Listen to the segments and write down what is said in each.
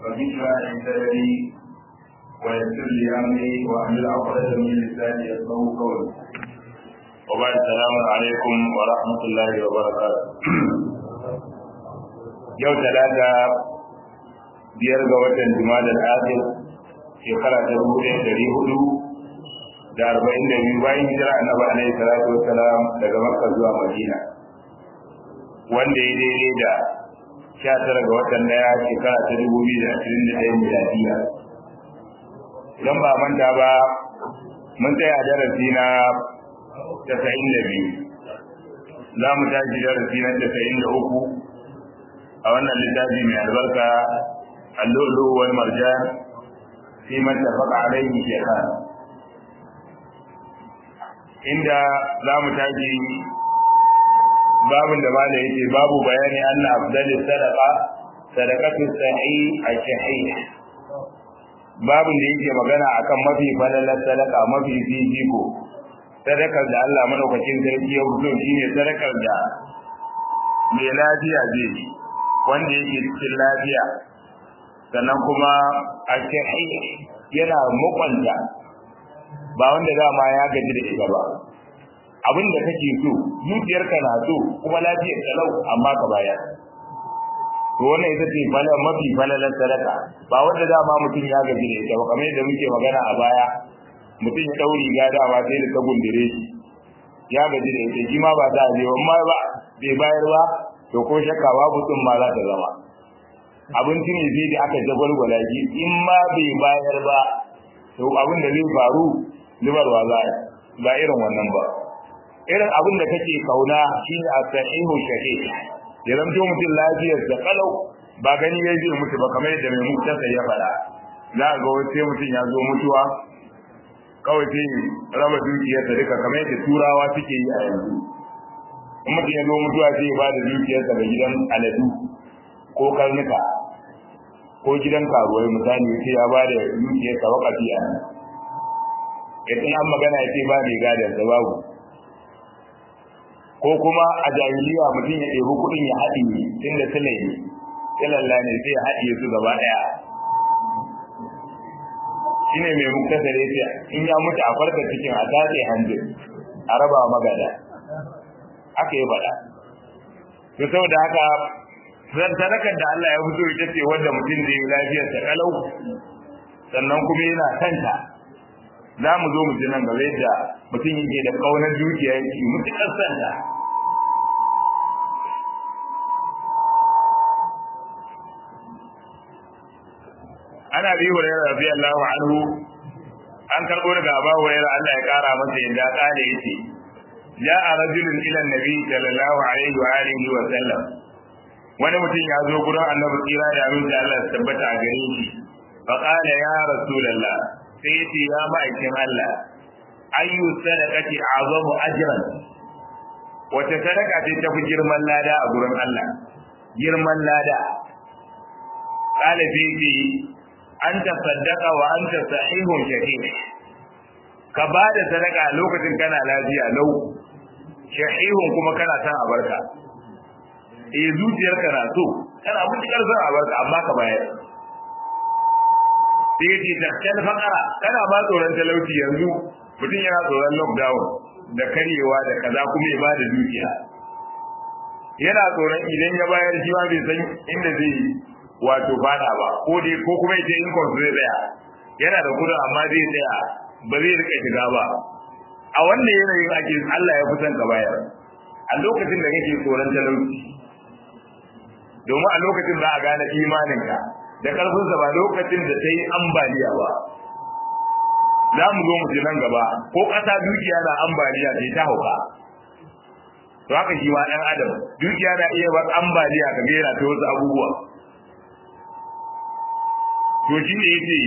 وذكرى عندي ويسر لي امري واحلل عقدة من لساني يفقهوا قولي وبعد السلام عليكم ورحمة الله وبركاته yau talata biyar ga watan jumada al-akhir shekara ta dubu ɗaya ɗari hudu da arba'in da biyu bayan hijira annabi alaihi salatu wassalam daga makka zuwa madina wanda ya daidai da sha tara ga watan daya shekara ta dubu biyu da ashirin da ɗaya miladiya idan ba manta ba mun tsaya darasi na tasa'in da biyu za mu tashi darasi na tasa'in da uku a wannan littafi mai albarka allolo wal marjan fi man tafaqa alaihi shaykhan inda za mu tashi babin da malai yake babu bayani anna afdalis sadaqa sadaqatu sahi al-shahi babin da yake magana akan mafi falalar sadaka mafi fifiko sadakar da Allah madaukakin sarki ya fito shine sadakar da mai lafiya zai yi wanda yake cikin lafiya sannan kuma al-shahi yana mukwanta ba wanda dama ya gaji da ita ba abin da kake so zuciyarka na so kuma lafiyar talau amma ka bayar to wannan ita ce fala mafi falalar sadaka ba wanda dama mutum ya gaji da ita ba kamar yadda muke magana a baya mutum ya dau riga dama sai da ta gundure shi ya gaji da ita shi ma ba za a je amma ba bai bayar ba to ko shakka babu tsun ma za ta zama abinci ne sai da aka jagwalgwala shi in ma bai bayar ba to abin da zai faru zubarwa za ba irin wannan ba irin abin da kake kauna shine as-sahihu shahih ya zanto mutum lafiyar da kalau ba gani ya je mutu ba kamar yadda mai mutasa ya fara za ga wace mutum ya zo mutuwa kawai sai raba dukiyar da duka kamar yadda turawa suke yi a yanzu in mutum ya zo mutuwa sai ya ba da dukiyarsa ga gidan aladu ko karnuka ko gidan karuwai misali sai ya ba da dukiyarsa wakafi a nan in an magana ya ce ba mai gadon da babu ko kuma a jahiliya mutum ya ɗebi kuɗin ya haɗi inda sila ne silalla ne sai ya haɗiye su gaba ɗaya shi ne mai muktasar ya ce in ya mutu a farka cikin a tatse hanjin a raba magada aka yi faɗa to saboda haka sadakar da Allah ya fito ita ce wanda mutum zai yi lafiyarsa kalau sannan kuma yana kanta za mu zo mu ji nan gaba yadda mutum yake da kaunar dukiya yake mutukar santa ana bi hurairah radiyallahu anhu an karbo daga Abu Hurairah Allah ya kara masa yadda kale yace ja'a rajulun ila nabi sallallahu alaihi wa alihi wa sallam wani mutum ya zo gurin annabi tsira da abin da Allah ya tabbata a gare shi fa qala ya rasulullah sai yace ya ma'aikin Allah ayyu sadaqati azamu ajran wace sadaka ce tafi girman lada a gurin Allah girman lada qala fi fi anta saddaqa wa anta sahihun shahih ka ba da sadaka lokacin kana lafiya lau shahihun kuma kana san abarka eh zuciyarka na so kana mutukar san abarka amma ka bayar sai yace takal faqara kana ba tsoron talauci yanzu mutum yana tsoron lockdown da karyewa da kaza kuma ya bada dukiya yana tsoron idan ya bayar shi ma bai san inda zai wato fada ba ko dai ko kuma yace in zai tsaya yana da kudin amma zai tsaya ba zai rika shiga ba a wannan yanayin ake Allah ya fi son ka bayar a lokacin da kake tsoron talauci domin a lokacin za a gane imaninka da ƙarfinsa ba lokacin da ta yi ambaliya ba za mu zo mu ji nan gaba ko ƙasa dukiya na ambaliya sai ta hauka to haka shi ma ɗan adam dukiya na iya bar ambaliya ka gera ta wasu abubuwa to shi ne yake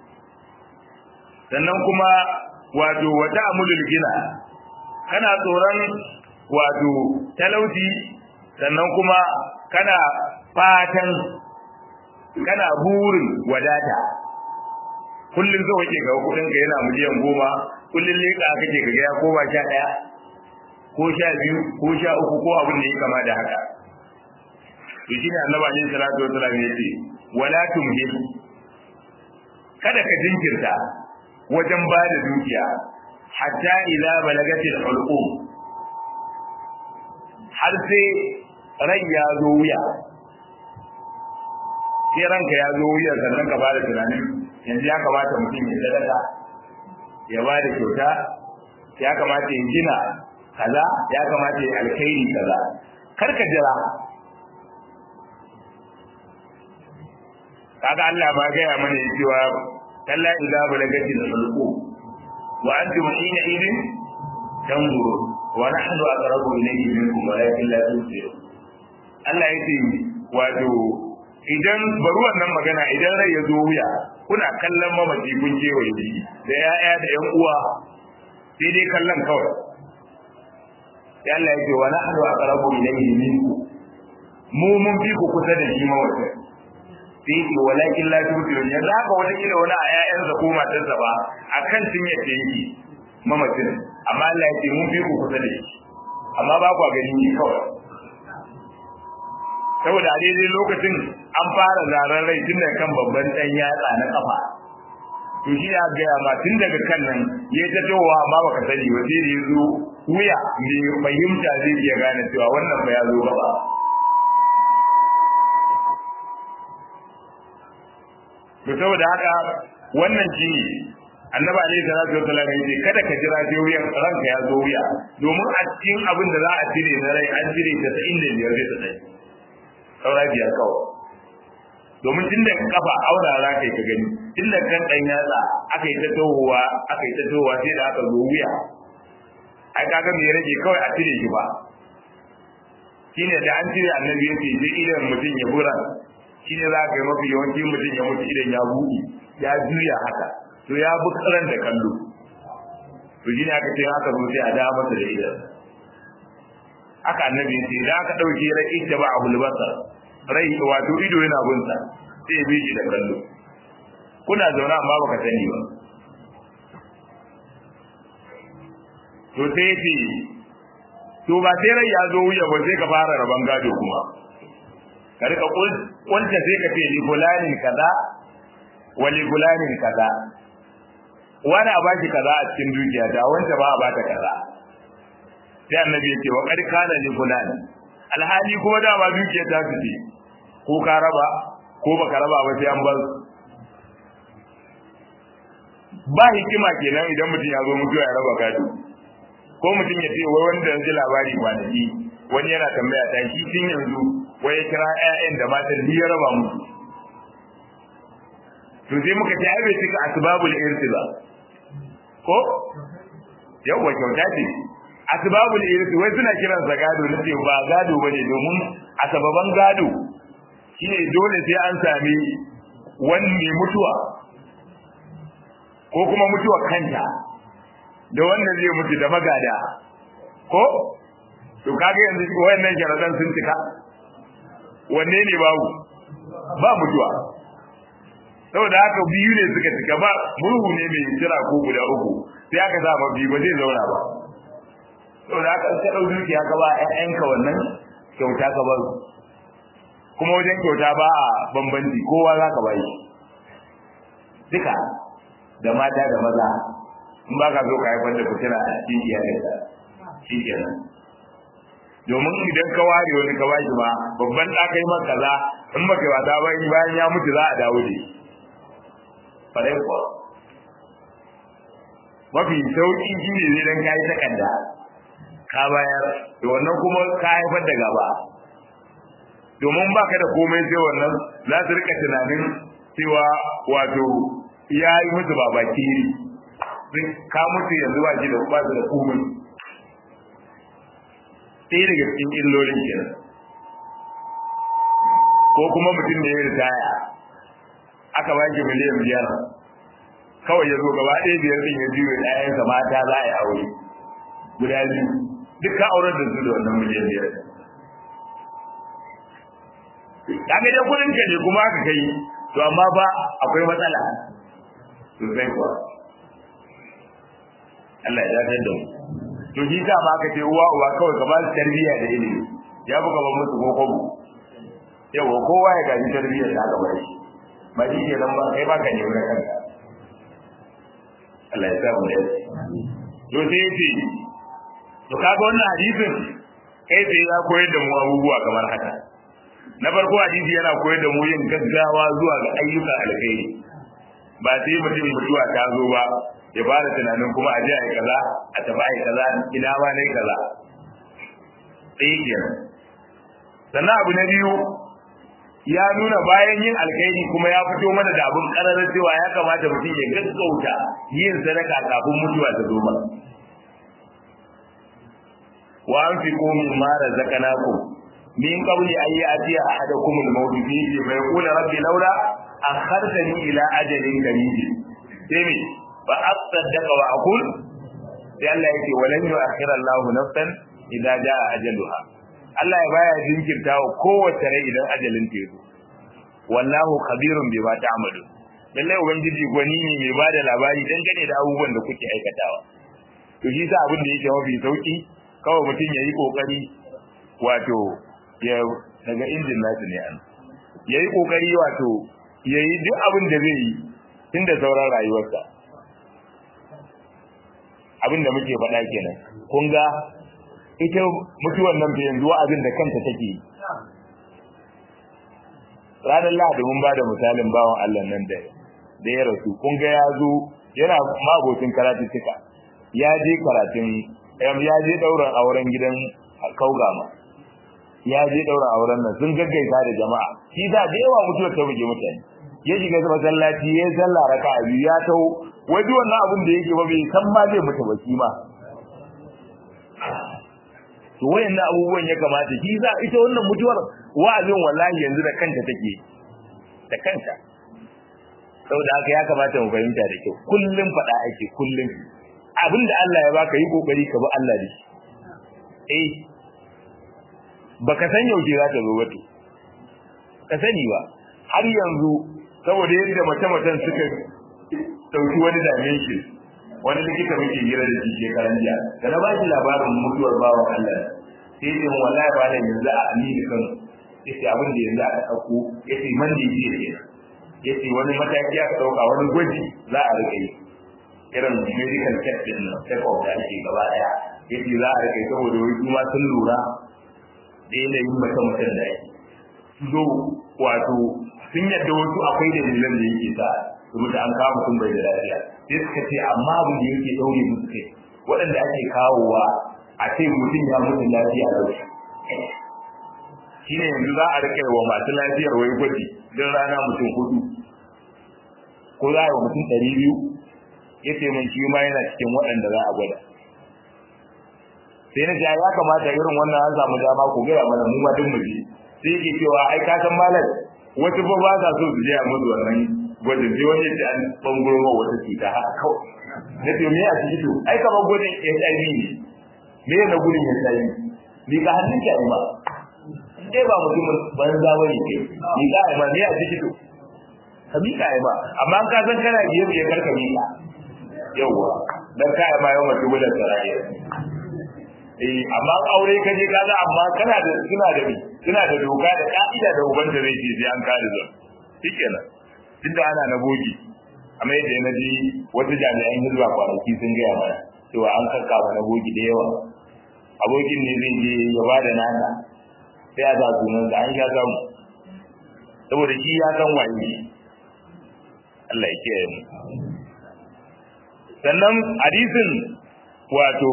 sannan kuma wato wata amulul gina kana tsoron wato talauci sannan kuma kana fatan kana burin wadata kullum zo kake ga kudin ka yana miliyan goma kullum leka kake ga ya koma sha daya ko sha biyu ko sha uku ko abin da ya kama da haka to shine annabi alaihi salatu wasallam ya ce wala tumhil kada ka jinkirta wajen ba da dukiya hatta ila balagatil hulqum har sai rai ya zo wuya sai ranka ya zo wuya sannan ka ba da tunanin yanzu ya kamata mutum ya sadaka ya ba da kyauta ya kamata ya gina kaza ya kamata ya alkhairi kaza kar ka jira kaga Allah ba gaya mana cewa kalla idza balagatil hulqum wa antum hina idin tanzuru wa nahnu aqrabu ilayhi minkum walakin la tusirun Allah yace wato idan bari wannan magana idan rai ya zo wuya kuna kallon mamaci kun je wa yi da ya'ya da yan uwa sai dai kallon kawai sai Allah yace wa nahnu aqrabu ilayhi minkum mu mun fi ku kusa da shi mawata sai ce walakin la tusirun yanzu haka wani kila wani a ƴaƴansa ko matarsa ba akan sun yace yake mamacin amma Allah ya ce mun fi ku kusa da shi amma ba ku gani ne kawai saboda a daidai lokacin an fara zaren rai tun daga kan babban ɗan yatsa na kafa to shi ya gaya ma tun daga kan nan ya ta towa amma baka sani ba sai da ya zo wuya mai fahimta zai iya gane cewa wannan ba ya zo gaba to saboda haka wannan shi annabi alaihi salatu wasallam yace kada ka jira sai wuyan ranka ya zo wuya domin a cikin abin da za a cire na rai an cire ta ta inda biyar zai tsaye saura biyar kawai domin tun da kafa aura za ka yi ka gani tun da kan ɗan yatsa aka yi ta tohuwa aka yi ta tohuwa sai da aka zo wuya ai kaga me rage kawai a cire shi ba shine da an cire annabi yace je idan mutum ya bura shine za ka yi mafi yawanci mutum ya mutu idan ya buɗe ya juya haka to ya bi karan da kallo to shine aka ce haka zo sai a da masa da idan aka annabi ya ce da aka dauke rai ita ba abul basar rai wato ido yana gunsa sai bi shi da kallo kuna zaune amma baka sani ba to sai ce to ba sai rai ya zo wuya ba sai ka fara raban gado kuma ka rika kunta sai ka ce li fulanin kaza wa li fulanin kaza wani a baki kaza a cikin dukiya ta wanda ba a bata kaza sai annabi ya ce wa qad kana li fulan alhali kuma da ba dukiya ta su ce ko ka raba ko baka raba ba sai an bar ba hikima kenan idan mutum ya zo mutuwa ya raba gado ko mutum ya ce wai wanda yanzu labari kwanaki wani yana tambaya ta shi tun yanzu wai ya kira ƴaƴan da matan ya raba musu to sai muka ce ai bai cika asbabul irtiba ko yawa kyauta ce asbabul irti wai suna kiran sa gado nace ba gado bane domin a sababan gado shine dole sai an sami wani mutuwa ko kuma mutuwa kanta da wannan zai mutu da magada ko to kage yanzu wayannan sharadan sun cika wanne ne babu ba mutuwa saboda haka biyu ne suka cika ba murhu ne mai jira ko guda uku sai aka sa mafi ba zai zauna ba saboda haka ka dau dukiya ka ba ƴaƴanka wannan kyauta ka ba kuma wajen kyauta ba a bambanci kowa za ka bayi duka da mata da maza in ba ka so ka haifar da fitina a cikin iyalinka shi kenan domin idan ka ware wani ka bashi ma babban ɗa kai maka kaza in baka yi wata ba bayan ya mutu za a dawo da shi farai kuwa mafi sauƙi shi ne zai dan kayi takarda ka bayar da wannan kuma ka haifar da gaba domin baka da komai sai wannan za su rika tunanin cewa wato ya yi musu babaki ka mutu yanzu ba shi da ba su da komai ɗaya daga cikin illolin kenan ko kuma mutum da ya ritaya aka ba shi miliyan biyar kawai ya zo gaba ɗaya biyar ɗin ya biyo ɗayansa mata za a yi aure guda biyu duk ka aurar da su da wannan miliyan biyar kaga dai kudin ka ne kuma aka kai to amma ba akwai matsala sosai kuwa Allah ya dace da mu to shi ta ma aka ce uwa uwa kawai ka ba su tarbiyya da ilimi ya buga ba musu ko kobo yawa kowa ya gaji tarbiyyar da aka bar shi ba shi ke nan ba kai ba ka nemi kanka Allah ya sa mu da to sai yace to kaga wannan hadisin kai sai ya koyar da mu abubuwa kamar haka na farko hadisi yana koyar da mu yin gaggawa zuwa ga ayyukan alkhairi ba sai mutum mutuwa ta zo ba ya fara tunanin kuma a je a yi kaza a tafi a yi kaza ina ma na yi kaza sai kenan sannan abu na biyu ya nuna bayan yin alkhairi kuma ya fito mana da abin kararar cewa ya kamata mutum ya gaggauta yin sadaka kafin mutuwa ta zo ba wa anfiqu mimma razaqnakum min qabli an ya'ti ahadakum al-maut fihi fa yaqulu rabbi laula akhartani ila ajalin qarib sai me fa asaddaqa wa aqul sai Allah yake walan yu'akhkhira Allah nafsan idza jaa ajaluha Allah ya baya jinkirta wa kowace rai idan ajalin ta zo wallahu khabirun bima ta'malu lalle ubangiji gwani ne mai bada labari dangane da abubuwan da kuke aikatawa to shi sa abin da yake mafi sauki kawai mutum ya yi kokari wato ya daga injin nasu ne an ya yi kokari wato ya yi duk abin da zai yi tun da sauran rayuwarsa abin da muke faɗa kenan kun ga ita mutuwan nan fa yanzu wa'azin da kanta take yi ranar lahadi mun ba da misalin bawan Allah nan da da ya rasu kun ga ya zo yana magocin karatuttuka ya je karatun ya je ɗaurin auren gidan kaugama ya je ɗaurin auren nan sun gaggaita da jama'a shi da da yawa mutuwar ta buge mutane ya shiga masallaci ya sallah raka a biyu ya tau waje wannan abin da yake ba bai san ma zai mutu ba shi ma to wayannan abubuwan ya kamata shi za ita wannan mutuwar wa'azin wallahi yanzu da kanta take da kanta saboda haka ya kamata mu fahimta da kyau kullum faɗa ake kullum abin da Allah ya baka yi kokari ka bi Allah da shi eh baka san yaushe za ta zo ba to ka sani ba har yanzu saboda yadda mace-macen suka dauki wani dimension wani likita muke hira da shi shekaran jiya da na ba shi labarin mutuwar bawan Allah sai ce wallahi ba da yanzu a amini kan yace abin da yanzu aka dauko yace man da yake ne yace wani mataki aka dauka wani gwaji za a rike yi irin medical test din nan check up da ake gaba daya yace za a rike saboda wai kuma sun lura da yanayin mace mutum da yake zo wato sun yadda wasu akwai dalilan da yake sa saboda an kawo mutum bai da lafiya sai suka ce amma abin da yake daure musu kai waɗanda ake kawowa a ce mutum ya mutu lafiya da shi shine yanzu za a rike wa masu lafiyar wai gwaji don rana mutum hudu ko za a yi wa mutum ɗari biyu ya ce min shi ma yana cikin waɗanda za a gwada sai na ja ya kamata irin wannan an samu dama ku gaya mana mu ma duk mu ji sai yake cewa ai ka san malam wasu ba ba sa so su je a musu wannan gwajin sai wani yadda an bangoro ma wata cuta haka kawai na ce me a ciki to ai kamar gwajin HIV ne me na gudun HIV ni ka hannun ki ba dai ba mutumin banza bane ke ni ka ai ma me a ciki to ka mika ai ba amma an ka san kana biye biye kar ka mika yawwa dan ka ai ma yawan mutum da saraye eh amma aure ka je kaga amma kana da suna da suna da doka da ka'ida da uban da zai ce sai an kare zan shikenan tunda ana na bogi amma yadda na ji wasu jami'an hizba kwanaki sun gaya mana cewa an kakkawa na bogi da yawa abokin ne zai je ya ba da nana sai a sa sunan da an sha samu saboda shi ya san waye Allah ya kiyaye mu sannan hadisin wato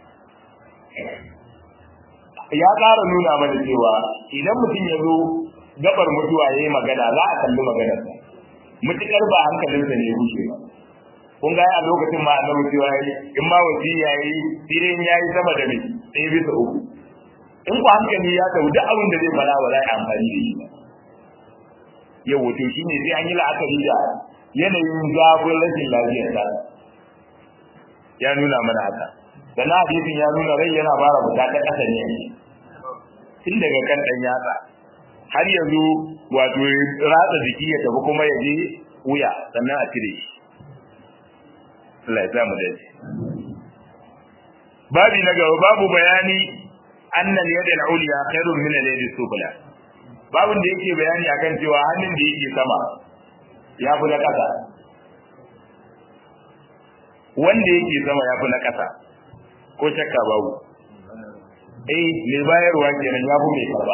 ya ƙara nuna mana cewa idan mutum ya zo gabar mutuwa ya yi magana za a kalli maganarsa mutukar ba hankalinsa ne ya rushe ba kun ga a lokacin ma annabi cewa yayi in ma wasiya yayi idan yayi sama da me sai bisa uku in ku hankali ya tabu duk abin da zai fara ba za a amfani da shi ba yau wato shine sai an yi la'akari da yanayin zafin rashin lafiyar ta ya nuna mana haka sannan hadisin ya nuna rai yana fara fita ta ƙasa ne tun daga kan ɗan yatsa har yanzu wato ratsa jiki ya tafi kuma ya je wuya sannan a cire shi Allah ya sa mu dace babi na gaba babu bayani annal yad al-ulya khairun min al-yad sufla babun da yake bayani akan cewa hannun da yake sama ya fi na ƙasa wanda yake sama ya fi na ƙasa ko shakka babu eh mai bayarwa kenan ya fi mai karba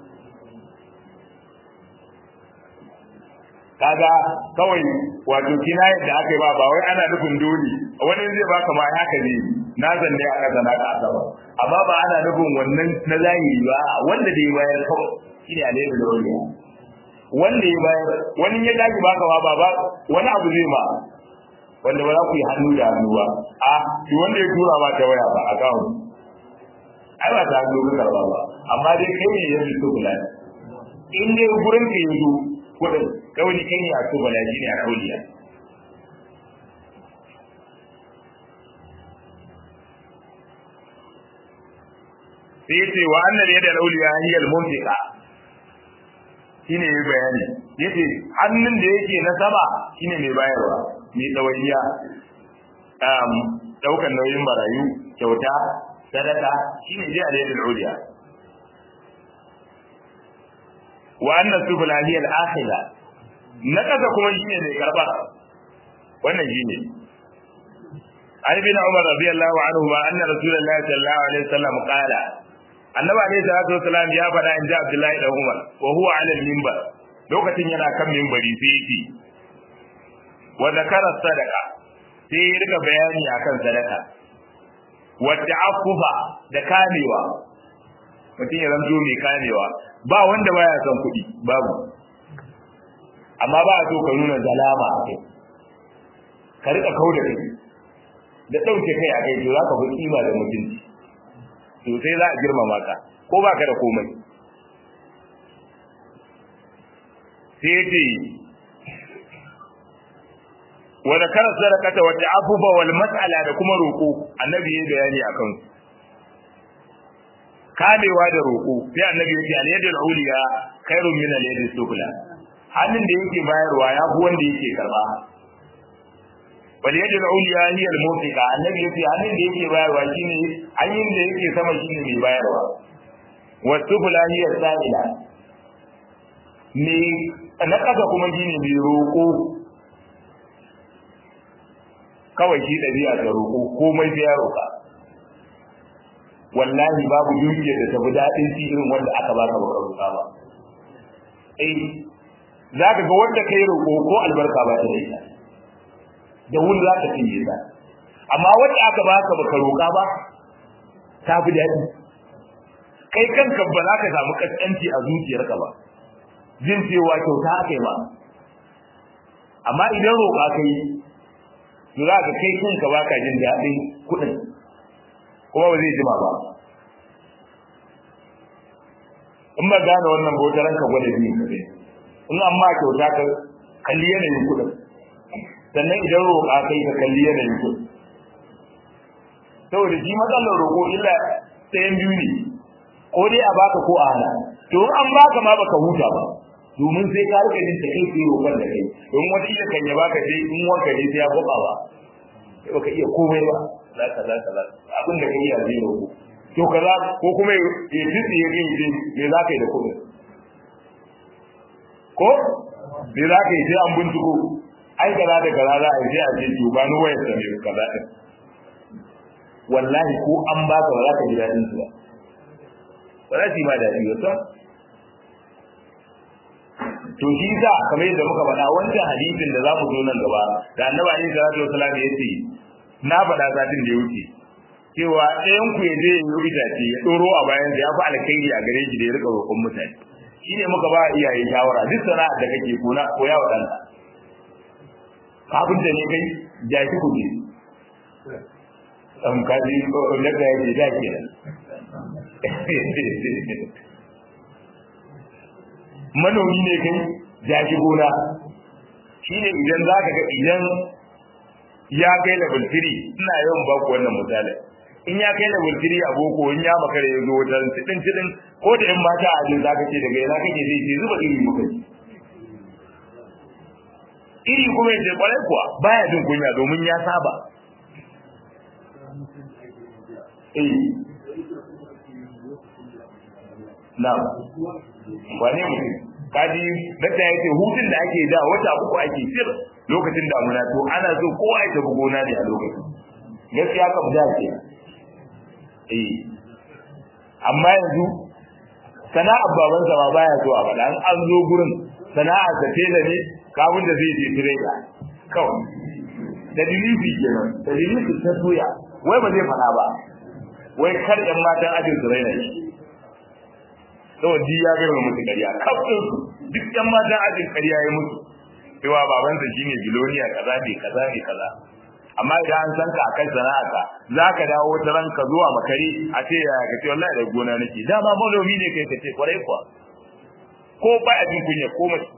kaga kawai wato kina yadda aka yi ba ba wai ana nufin dole wani zai baka ma haka ne na zanne a ƙasa na ƙasa ba amma ba ana nufin wannan na zahiri ba wanda da ya bayar kawai shine alaihi da wani wanda ya bayar wani ya daki baka ba ba wani abu zai ma wanda ba za ku yi hannu da hannu ba a shi wanda ya tura ma ta waya ba a kawo ai ba ta hannu ka karba ba amma dai kai ne yanzu to kula in dai gurin ka yanzu kudin kawai kai ne a to bala ne a kauliya sai yace wa annal yada al-awliya hiya al-munfiqa shine yayi bayani yace hannun da yake na sama shine mai bayarwa mai dawaiya um daukan nauyin barayu kyauta sadaka shine dai al-yada al-awliya wa anna subula hiya al-akhira na kaza kuma shine mai karba wannan shine عن ابن عمر رضي الله عنهما أن رسول الله صلى الله عليه وسلم قال annabi alaihi salatu wasalam ya faɗa in ji abdullahi da umar wa huwa ala minbar lokacin yana kan minbari sai yake wa zakara sadaqa sai ya rika bayani akan sadaka wa ta'affufa da kamewa mutum ya zanto mai kamewa ba wanda baya son kuɗi babu amma ba a so ka nuna zalama a kai ka rika kauda kai da ɗauke kai a kai to za ka fi kima da mutunci to sai za a girmama ka ko ba ka da komai sai ce wa zakara sadaqata wa ta'affufa wal mas'ala da kuma roko annabi ya bayani akan su kamewa da roko sai annabi ya ce al yadul uliya khairun min al yadis sufla hannun da yake bayarwa ya fi wanda yake karba wal yadul uliya hiya al mufiqa annabi ya ce hannun da yake bayarwa shine hannun da yake sama shine mai bayarwa wa sufla hiya sa'ila me na kasa kuma shine mai roko kawai shi ɗabi'a da roƙo komai sai ya roƙa wallahi babu dukiyar da tafi daɗin ci irin wanda aka baka baka roƙa ba eh za ka ga wanda kai roƙo ko albarka ba ta da ita da wuri za ka cinye ta amma wanda aka baka baka roƙa ba ta fi daɗi kai kanka ba za ka samu kaskanci a zuciyarka ba jin cewa kyauta aka yi ba amma idan roƙa kai to za ka kai kanka baka jin daɗin kuɗin kuma ba zai jima ba in ba gane wannan bautaran ka gwada biyu ka in an ma kyauta ka kalli yanayin kuɗin sannan idan roƙa kai ka kalli yanayin kuɗin saboda shi matsalar roƙo illa ɗayan biyu ne ko dai a baka ko a hana to in an baka ma baka huta ba domin sai ka rika jin kai sai roƙon da kai don wata iya kan ya baka sai in wanka ne sai ya goba ba sai baka iya komai ba za ka za ka za abin da kai ya zai roƙo to kaza ko kuma ya tsitsi ya gani sai me za ka yi da kuɗin ko me za ka yi sai an binciko ai kaza da kaza za a yi sai a ce to ba ni wayar sa ne kaza din wallahi ko an baka ba za ka ji daɗin su ba ba za su yi ma daɗi ba to shi sa kamar yadda muka faɗa wancan hadisin da za mu zo nan gaba da annabi alaihi salatu wasallam ya ce na faɗa satin da ya wuce cewa ɗayan ku ya je ya yi itace ya ɗoro a bayan ya fi alkhairi a gare shi da ya rika roƙon mutane shi ne muka ba iyaye shawara duk sana'ar da kake kona koya wa ɗanka kafin da ne kai jaki ku je ɗan kaji daga ya ce da ke manomi ne kai jaji gona shi ne idan za ka ga idan ya kai level 3 ina yawan baku wannan misali in ya kai level 3 a boko in ya makare ya zo wajen tidin tidin ko da in mata a jin za ka ce daga yana kake zai ce zuba iri muka ji iri kuma yace kwarai kuwa baya jin kunya domin ya saba eh na wane mutum kaji dakta yace hutun da ake da wata uku ake sir lokacin damuna to ana so kowa ya tafi gona ne a lokacin gaskiya kam da ce eh amma yanzu sana'ar baban sa ma baya so a faɗa an zo gurin sana'ar sa tela ne kafin da zai je tireda kawai da dilisi kenan da dilisi ta soya wai ba zai faɗa ba wai kar ƴan matan ajin su raina shi saboda ji ya gama musu ƙarya kafin duk ƴan matan ajin ƙarya ya mutu cewa babansa shine biloniya kaza ne kaza ne kaza amma idan an san ka akan sana'arka za ka dawo wata ranka zuwa makare a ce ya ka ce wallahi da gona nake dama manomi ne kai ka ce kwarai kuwa ko ba a jin kunya ko mace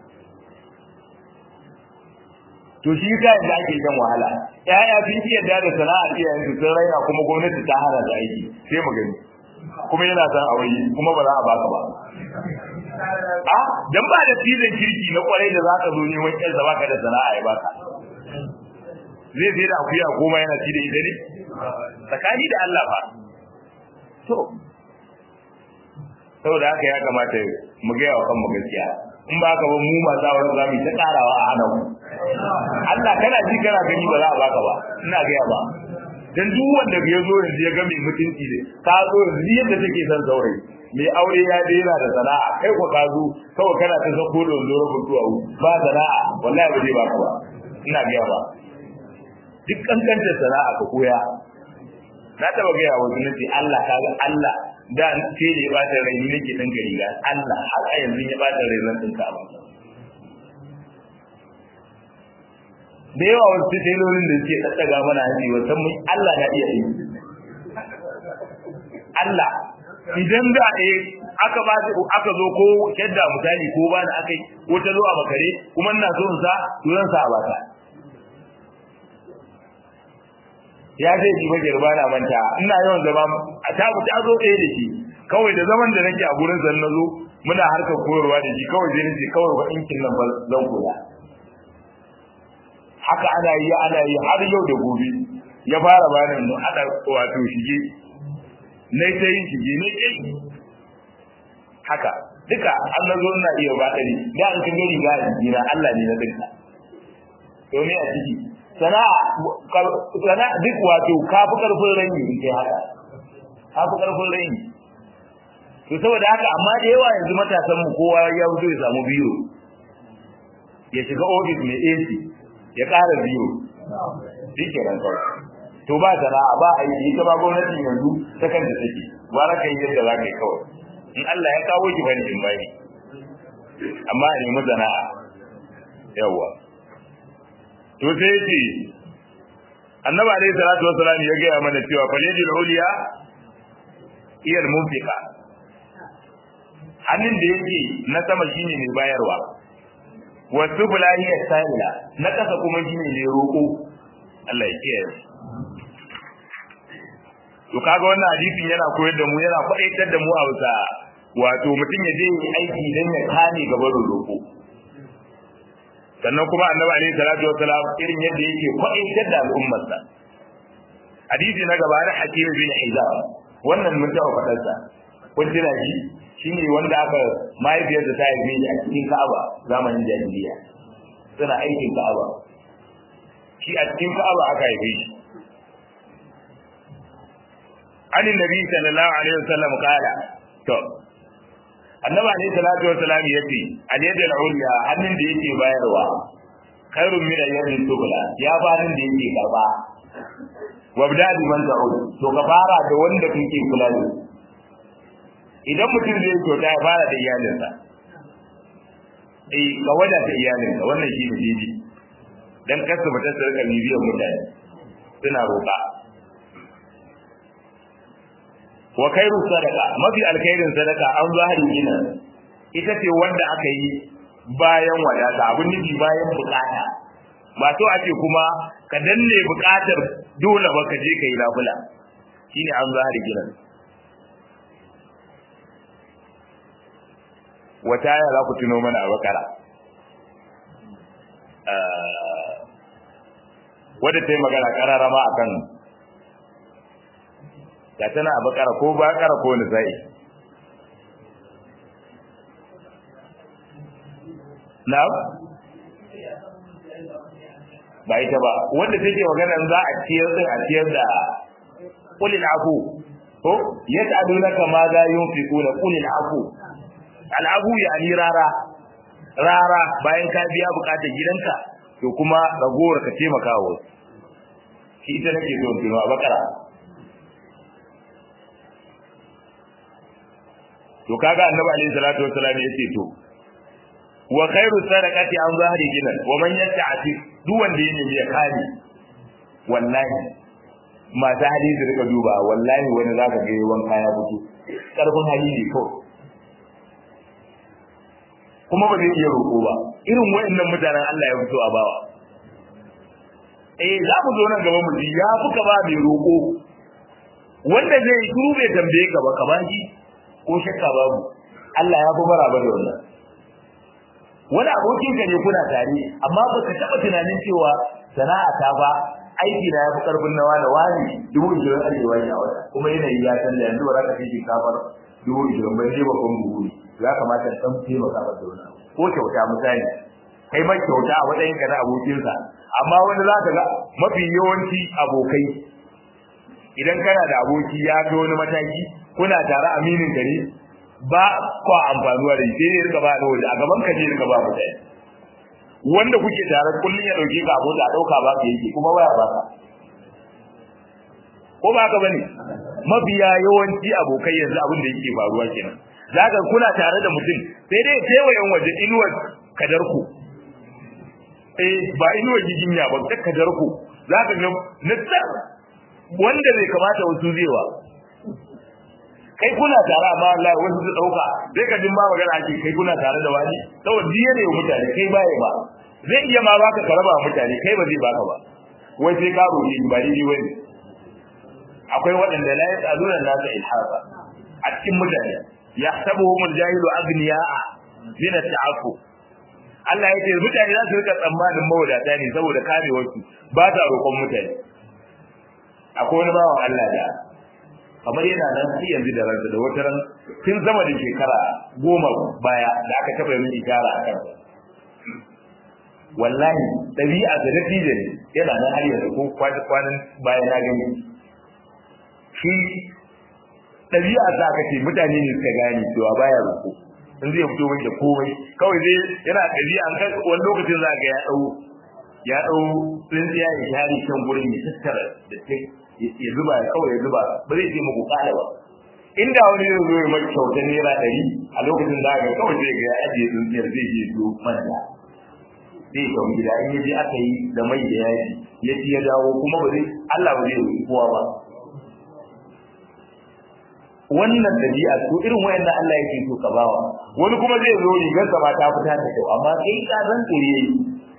to shi ka da ake kan wahala ƴaƴa sun iya da da sana'ar iyayen su sun raina kuma gwamnati ta hana da aiki sai mu gani kuma yana san aure kuma ba za a baka ba a dan ba da cizon kirki na kwarai da zaka zo neman ƴan sa baka da sana'a ya baka zai sai da akuya goma yana ci da ita ne tsakani da Allah ba to saboda haka ya kamata mu ga yawa kanmu gaskiya in ba ka ba mu masu auren za mu ta karawa a hana mu Allah kana ji kana gani ba za a baka ba ina gaya ba dan duk wanda ya zo yanzu ya ga mai mutunci ne ka zo yanzu yadda take son saurayi mai aure ya daina da sana'a kai ko ka zo kawai kana ta sako da wando rubun duwawu ba sana'a wallahi ba zai baka ba ina gaya ba duk kankantar sana'a ka koya na taba gaya wa sunnati Allah kaga Allah da ke ne ba ta rai nake dan gari ga Allah har a yanzu ya ba ta rai zan dinka ba da yawa wasu tailolin da suke daddaga mana hanci wasan mun Allah na iya yi Allah idan da eh aka ba aka zo ko yadda misali ko ba na akai ko ta zo a bakare kuma ina so in sa to zan sa a bata ya zai ji ba girba na manta ina yawan zama a ta ta zo ɗaya da shi kawai da zaman da nake a gurin zan nazo muna harkar koyarwa da shi kawai zai nace kawai ba ɗinkin nan ba zan koya haka ana yi ana yi har yau da gobe ya fara bani mu ana wato shige na ta yin shige ne kai haka duka an nazo ina iya ba ɗari da an kin gari ga jira Allah ne na dinka to ne a ciki sana'a sana'a duk wato kafi karfin ranyi in kai haka kafi karfin ranyi to saboda haka amma da yawa yanzu matasan mu kowa ya fito ya samu biro ya shiga office mai AC ya ƙara biro shi ke nan kawai to ba sana'a ba a yi ita ba gwamnatin yanzu ta kanta take gwara kai yadda za ka yi kawai in Allah ya kawo ki bani in bani amma a nemi sana'a yawa to sai ce annabi alayhi salatu wassalam ya gaya mana cewa falijul uliya iyal munfiqa hannun da yake na sama shine mai bayarwa wasu bulahiya sa'ila na kasa kuma shine mai roko Allah ya kiyaye to kaga wannan hadisin yana koyar da mu yana faɗaitar da mu a bisa wato mutum ya je aiki dan ya kame gaban roko sannan kuma annabi alaihi salatu wassalam irin yadda yake kwaitar da al'ummarsa hadisi na gaba da hakim bin hizam wannan mun taɓa faɗar sa kun tuna shi shine wanda aka mahaifiyarsa ta haife shi a cikin Ka'aba zamanin jahiliya suna aikin Ka'aba shi a cikin Ka'aba aka haife shi ani nabi sallallahu alaihi wasallam kala to annabi alayhi salatu wassalam yace al-yad al-ulya hannun da yake bayarwa khairun min al-yad al-sufla ya ba hannun da yake karba wabda bi man ta'ud to ka fara da wanda kake kula da idan mutum zai kyauta ya fara da iyalinsa eh ka wada da iyalinsa wannan shi ne daidai dan kasa mutum su rika bibiyar mutane suna roƙa wa khairu sadaqa mafi alkhairin sadaka an zahiri gina ita ce wanda aka yi bayan wadata abun nufi bayan bukata ba to ake kuma ka danne bukatar dole ba ka je ka yi lafula shine an zahiri gina wata ya za ku tuno mana a bakara wadda ta yi magana kararama akan ga tana a bakara ko bakara ko nisa'i na'am ba ita ba wanda take magana za a ciyar din a ciyar da qulil afu ko yas'alunaka ma za yunfiquna qulil afu al afu yani rara rara bayan ka biya bukatar gidanka to kuma ragowar ka taimaka wa shi ita nake so in a bakara to kaga annabi alaihi salatu wassalam yace to wa khairu sadaqati an zahri ginan wa man yata'ati duk wanda ya nemi ya kare wallahi masu hali su rika duba wallahi wani zaka ga yawan kaya fito karfin hali ne kawai kuma ba zai iya roƙo ba irin wayannan mutanen Allah ya fito a bawa eh za mu zo nan gaba mu ji ya fuka ba mai roƙo wanda zai yi turu bai tambaye ka ba ka ba shi ko shakka babu Allah ya fi maraba da wannan wani abokin ka ne kuna tare amma ba ka taɓa tunanin cewa sana'a ta ba aiki na ya fi karfin nawa da wani dubu ishirin arewa ne a wata kuma yanayi ya canza yanzu ba za ka kai shinkafar dubu ishirin bai je babban buhu ne ya kamata san taimaka masa da wani ko kyauta misali kai mai kyauta a matsayin ka na abokinsa amma wani za ka ga mafi yawanci abokai idan kana da aboki ya ga wani mataki kuna tare aminin ka ne ba kwa amfanuwa da shi sai rika ba da waje a gaban ka je rika ba mutane wanda kuke tare kullun ya dauke ka abota a dauka ba ka yake kuma waya ba ka ko ba ka bane mabiya yawanci abokai yanzu abin da yake faruwa kenan zaka kuna tare da mutum sai dai kewayen waje inuwar kadarku eh ba inuwar giginya ba ta kadarku zaka ga nitsar wanda bai kamata wasu zewa kai kuna tare amma Allah wasu su dauka sai ka jin ma magana ake kai kuna tare da wani saboda diya ne mutane kai baya ba zai iya ma baka karaba mutane kai ba zai baka ba wai sai ka roƙi ba dai wani akwai waɗanda la yasaluna nasa ilhafa a cikin mutane yahsabuhum aljahilu aghniya'a min at-ta'affu Allah yake mutane za su rika tsammanin mawadata ne saboda kamewarsu ba ta roƙon mutane akwai wani bawan Allah da kamar yana nan sai yanzu da ransa da wata ran tun sama da shekara goma baya da aka taɓa yin ishara a kansa wallahi ɗabi'a da natija ne yana nan har yanzu ko kwanan baya na gani shi ɗabi'a za ka ce mutane ne suka gane cewa baya roƙo in zai fito mai da komai kawai zai yana ɗabi'a an kai wani lokacin za ga ya ɗau ya ɗau tsintsiya ya share kan gurin ya tattara da ya zuba ya kawai ya zuba ba zai ce muku kala ba inda wani zai zo ya mai kyautar naira ɗari a lokacin da ga kawai zai ga ya ajiye tsintsiyar zai je zo manja zai kawo gida in ya je aka yi da mai da yaji ya ci ya dawo kuma ba zai Allah ba zai yi kowa ba wannan dabi'a to irin wayannan Allah yake so ka bawa wani kuma zai zo rigar sa ba ta fita da kyau amma kai ka san tsire yi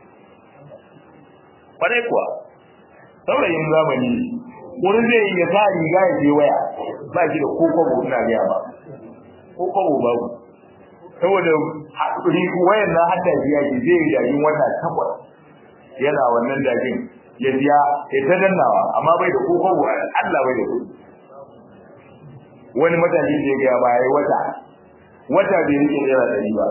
kwarai kuwa saurayin zamani wani zai yi ya sa riga ya je waya ba shi da kokobo ina gaya ba kokobo babu saboda haƙuri wayan na hada biya ki zai yi dajin wata takwas yana wannan dajin ya biya ya ta dannawa amma bai da kokobo Allah bai da kuɗi wani matashi da ya gaya ba ya yi wata wata bai rike naira ɗari ba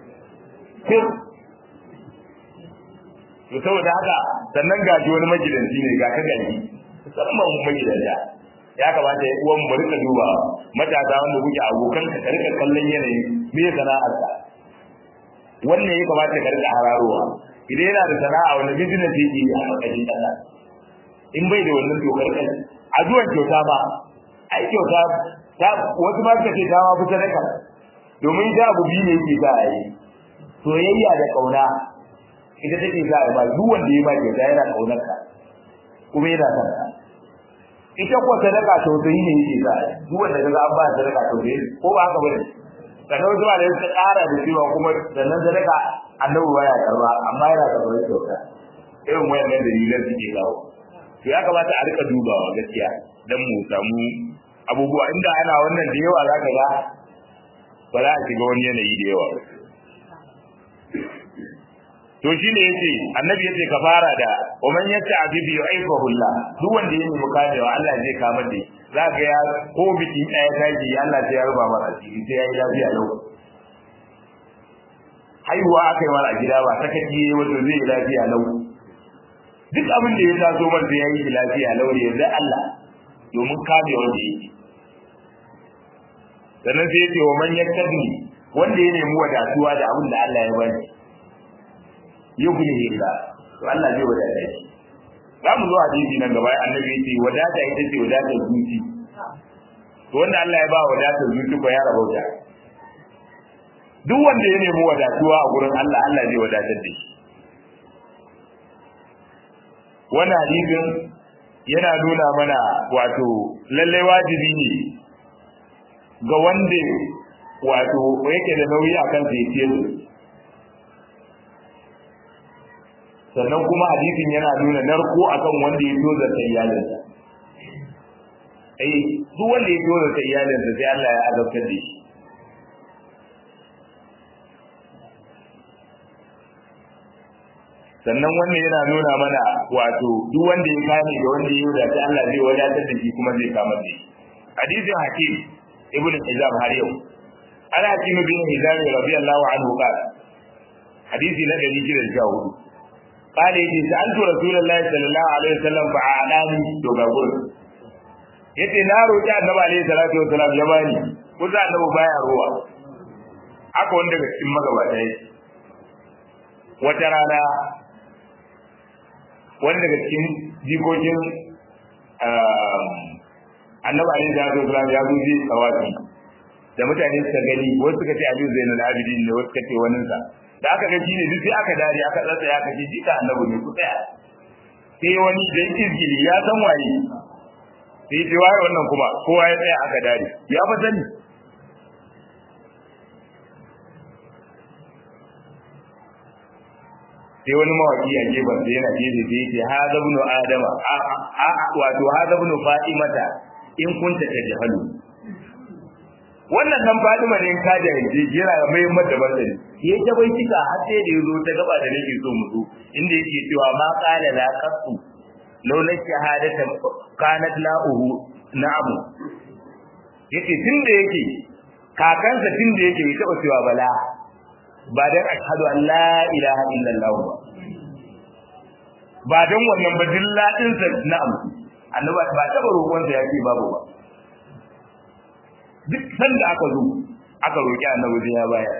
to saboda haka sannan gaji wani magidanci ne ga ka gani musamman mu magidanta ya kamata ya uwan mu rika duba matasa wanda kuke abokan ka rika kallon yanayi me sana'ar ka wannan ya kamata ka rika hararowa idan yana da sana'a wani business yake yi a ƙarƙashin ƙasa in bai da wannan to karkar addu'ar kyauta ba ai kyauta ta wasu ma suka ce ta ma fi sadaka domin ita abu biyu ne yake sa a yi soyayya da ƙauna ita take sa a ba duk wanda ya ba kyauta yana ƙaunar ka kuma yana son ka ita ko sadaka tausayi ne yake sa duk wanda kaga an ba sadaka tausayi ko ba haka bane sannan wasu da suka ƙara da cewa kuma sannan sadaka annabi baya karba amma yana karɓar kyauta irin wayannan dalilan suke kawo to ya kamata a rika dubawa gaskiya dan mu samu abubuwa inda ana wannan da yawa zaka ga ba za a shiga wani yanayi da yawa to shine yace annabi yace ka fara da waman yace abibi yu'ifahu Allah duk wanda ya nemi kamewa Allah zai kama da zaka ya ko biki daya taji Allah sai ya ruba masa asiri sai ya yi lafiya lau haihuwa aka yi mara gida ba sakaci wanda zai yi lafiya lau duk abin da ya taso man sai ya yi lafiya lau ne yanzu Allah domin kame wanda yake sannan sai ya ce wa man yakkadi wanda ya nemi wadatuwa da abin da Allah ya bani yugni illa to Allah zai wadata shi za mu zo hadisi nan gaba annabi yace wadata ita ce wadata zuci to wanda Allah ya ba wadata zuci ko ya rabauta duk wanda ya nemi wadatuwa a gurin Allah Allah zai wadatar da shi wannan hadisin yana nuna mana wato lalle wajibi ne ga wanda wato yake da nauyi a kan sai ce sannan kuma hadisin yana nuna narko akan wanda ya toza ta iyalinsa ai duk wanda ya toza ta iyalinsa sai Allah ya azabtar da shi sannan wannan yana nuna mana wato duk wanda ya kame da wanda ya wadata Allah zai wadatar da shi kuma zai kama da shi hadisin hakim ibnu hizam har yau ana hakim bin hizam radiyallahu anhu qala hadisi na 614 قال يجي سألت رسول الله صلى الله عليه وسلم فأعلاني دوغاغول yace na roƙi annabi alaihi salatu wasalam ya bani ko za annabi baya ruwa haka wanda daga cikin magabata yake wata rana wani daga cikin jikokin annabi alaihi salatu wasalam ya zo ji tsawafi da mutane suka gani wasu suka ce aliyu zainul abidin ne wasu suka ce waninsa da aka ga shi ne duk sai aka dare aka tsatsa ya kace jika annabi ne ku tsaya sai wani dan izgili ya san waye sai ce waye wannan kuma kowa ya tsaya aka dare ya fa sani sai wani mawaki a gefen sai yana gefe sai ce hada ibn adama a wato hada ibn fatimata in kunta tajhalu wannan nan Fadima ne ka da yaje jira mai mata basani ya ta bai tika har sai da yazo ta gaba da nake so mu zo inda yake cewa ma qala la qasu laula shahadatan kanat la'uhu na'am yace tunda yake kakansa tunda yake bai taba cewa bala ba dan ashhadu an la ilaha illallah ba ba dan wannan ba dilladin sa na'am annabi ba taba roƙon sa yake babu ba duk sanda aka zo aka roƙi annabi sai ya bayar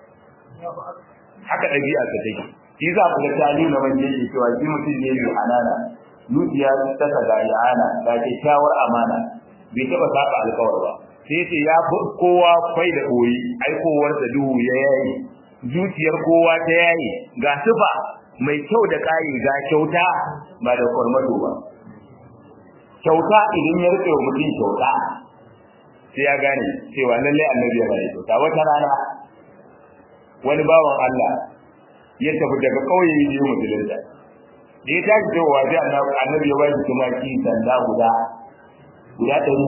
haka ɗabi'a ta take shi za ku ga tali na wanda yake cewa shi mutum ne mai anana zuciya ta ta ga ana ga kyakkyawar amana bai taɓa saba alkawar ba sai ce ya fi kowa kwai da koyi aikowar da duhu ya yayi zuciyar kowa ta yayi ga sufa mai kyau da ƙayi ga kyauta ba da kwarmato ba kyauta idan ya rike wa mutum kyauta sai ya gane cewa lalle annabi yana da kyauta wata rana wani bawan Allah ya tafi daga kauye ya je musulunta da ya tashi cewa sai annabi ya ba shi tumaki sanda guda guda ɗari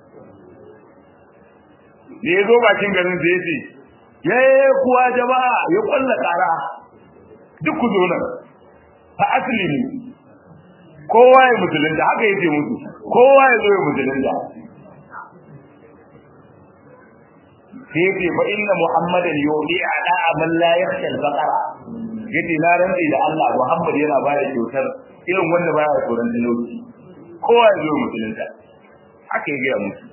da ya zo bakin garin sai ya ce ya kuwa jama'a ya kwalla ƙara duk ku zo nan fa asali ne kowa ya musulunta haka ya ce musu kowa ya zo ya musulunta sai ce fa inna muhammadan yudi ala man la yakhsha al-faqara yace na rantsi da Allah Muhammad yana ba da kyautar irin wanda baya tsoron talauci kowa ya zo musulunta haka ya gaya musu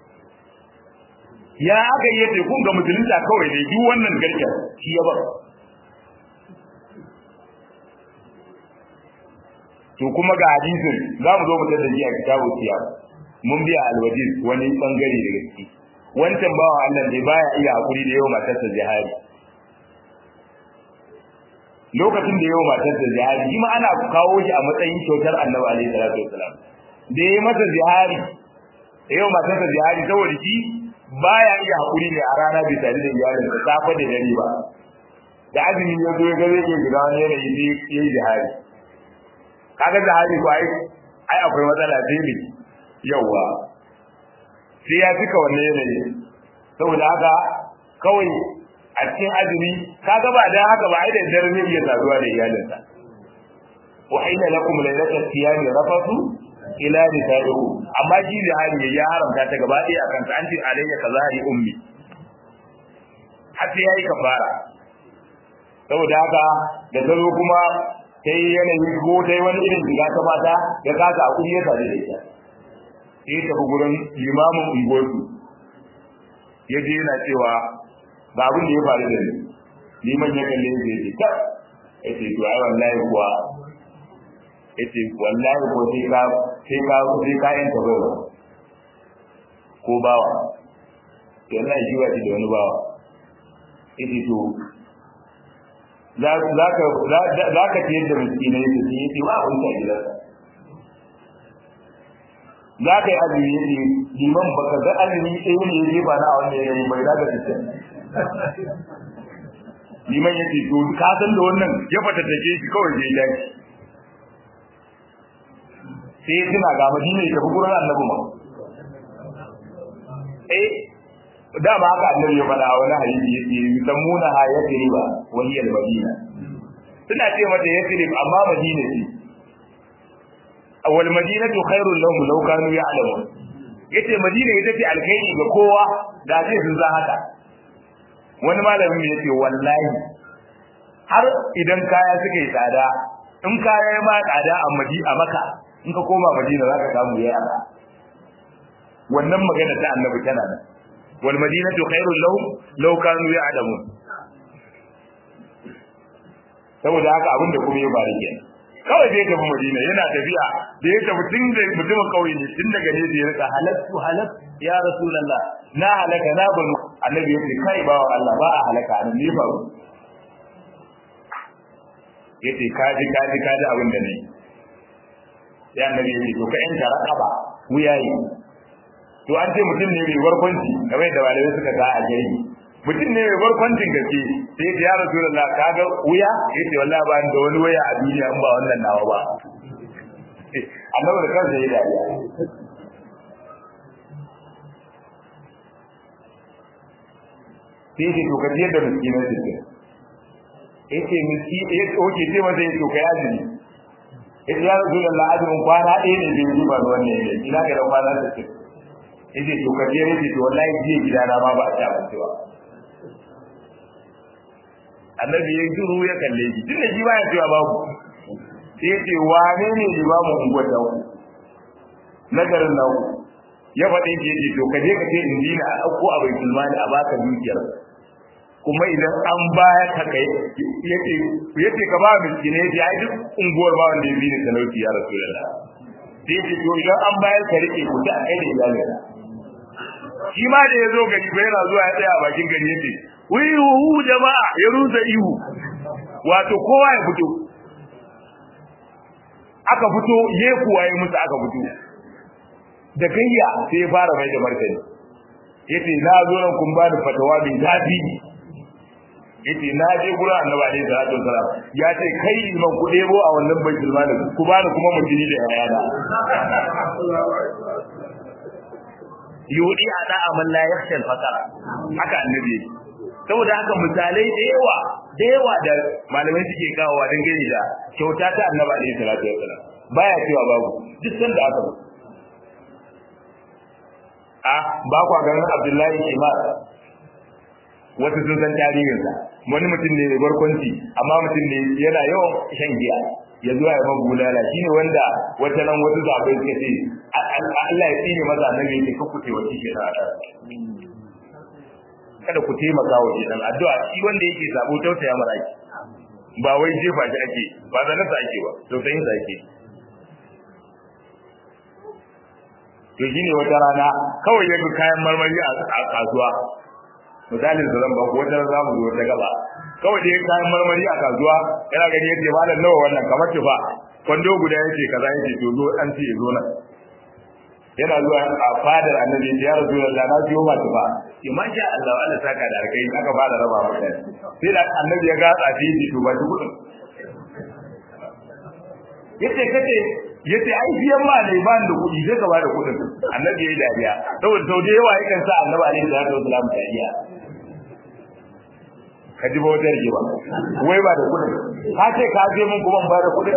ya aka yi yace kun ga musulunta kawai ne duk wannan garke shi ya bar to kuma ga hadisin za mu zo mu tada shi a kitabu siyar mun biya alwajiz wani bangare daga ciki wancan bawa Allah ne baya iya hakuri da yau matarsa jihari lokacin da yau matarsa jihari shi ma ana kawo shi a matsayin kyautar annabi alaihi salatu wasalam da yayi mata jihari yau matarsa jihari saboda shi baya iya hakuri ne a rana bai tare da iyalin sa safa da dare ba da azumi ya zo ya ga zai shiga wani yanayi sai yayi jihari kaga jihari ko ai ai akwai matsala sai ne yawa sai ya cika wannan yanayi saboda haka kawai a cikin azumi kaga ba dan haka ba ai da dare ne ya saduwa da iyalinsa wa hina lakum laylatul siyami rafatu ila nisaikum amma shi da hali ya haramta ta gaba ɗaya akan ta anti alayya kazari ummi har sai yayi kafara saboda haka da ta zo kuma ta yi yanayi ko ta yi wani irin shiga ta mata ya kasa a kuri ya sadu da ita sai ya tafi gurin limamin unguwarsu ya je yana cewa ga abin da ya faru da ni liman ya kalle ya ce ta ya ce to ai wallahi kuwa ya ce wallahi ko sai ka sai ka sai ka yanta bawa ko bawa wallahi shi ba shi da wani bawa ya ce to za ka ciyar da miskinai da su yi ce ba abin da gidansa za ka yi azumi ya ce liman ba ka ga azumi ɗaya ne ya jefa na a wannan yanayi bai za ka fitar liman ya ce to ka san da wannan ya fata take shi kawai zai dace sai ya tuna ga madina ya tafi gurin annabi ma eh dama haka annabi ya faɗa wani hadisi yace yusammuna ha yasriba wa hiya al-madina suna ce mata yasrib amma madina ce wal madinatu khairul lahum law kanu ya'lamun yace madina ita ce alkhairi ga kowa da zai sun san haka wani malamin yace wallahi har idan kaya suka yi tsada in kaya ya ma tsada a madina a maka in ka koma madina za ka samu yayi arha wannan magana ta annabi tana nan wal madinatu khairul lahum law kanu ya'lamun saboda haka abin da kuma ya bari kenan kawai zai tafi madina yana tafiya da ya tafi tun da mutumin kauye ne tun daga ne da ya rika halattu halat ya rasulullah na halaka na banu annabi ya ce kai bawa Allah ba a halaka nan ne faru yace kaji kaji kaji abin da ne sai annabi ya ce to ka yanta raqaba wuyayi to an ce mutum ne mai barkwanci kamar yadda malamai suka ga a gari mutum ne mai barkwancin gaske sai ya ya rasulullah kaga wuya yace wallahi ba da wani waya a duniya in ba wannan nawa ba annabi da kansa ya dariya sai ya ce to ka je da miskinan sittin yace miski yace oke ce masa yace to kai azumi yace ya rasulullah azumin kwana ɗaya ne bai yi ba wannan ne ina ga da kwana sittin yace to ka je yace to wallahi je gidana ma ba a ci abinci ba annabi ya shiru ya kalle shi tunda shi ba ya cewa babu sai yace wane ne limamin unguwar da ku na garin nan ya faɗin ke yace to ka je ka ce in dina a ɗauko a bai sulmani a baka dukiyar kuma idan an baya ka kai yace yace ka ba miskine yace ai duk unguwar ba wanda ya bi ni talauci ya rasulullah sai yace to idan an bayar ka rike ku ta kai da iyalin shi ma da ya zo gari bai yana zuwa ya tsaya a bakin gari yace wihu jama'a ya rusa ihu wato kowa ya fito aka fito ye kuwa ya musu aka fito da gayya sai ya fara mai da martani yace na zo nan kun ba da fatawa mai zafi yace na je gurin annabi alaihi salatu wasalam ya ce kai man ku debo a wannan baitul mali ku bani kuma mutuni da yayana yudi ada amal la yakhsha al faqara haka annabi saboda haka misalai da yawa da yawa da malamai suke kawowa don gani da kyauta ta annabi alaihi salatu wasalam baya cewa babu duk sanda aka a ba kwa ganin abdullahi kimar wasu sun san tarihinsa wani mutum ne mai barkwanci amma mutum ne yana yawan shan giya ya zuwa ya mabu bulala shi ne wanda wata nan wasu zaɓai suka ce Allah ya tsine maza nan ya ce kakku ce wata ke na kada ku taimaka wa shi dan addu'a shi wanda yake sabo tausaya mara ake ba wai jefa shi ake ba zanen sa ake ba tausayin sa ake to shine wata rana kawai ya ga kayan marmari a kasuwa misalin da zan ba ku wata za mu zo wata gaba kawai dai kayan marmari a kasuwa yana gani yace malam nawa wannan kamar tufa kwando guda yace kaza yace to zo an ce zo nan yana zuwa a fadar annabi ya rasulullah na siyo ma tufa ki ma sha Allah Allah saka da alkai aka fara raba maka sai da annabi ya ga tsafi ji to ba shi kudin yace kace yace ai biyan ma ne ba da kudi sai ka ba da kudin annabi ya yi dariya saboda sau da yawa yakan sa annabi alaihi salatu wasallam dariya ka ji ba wata rigima wai ba da kudin ka ce ka je mun kuma ba da kudin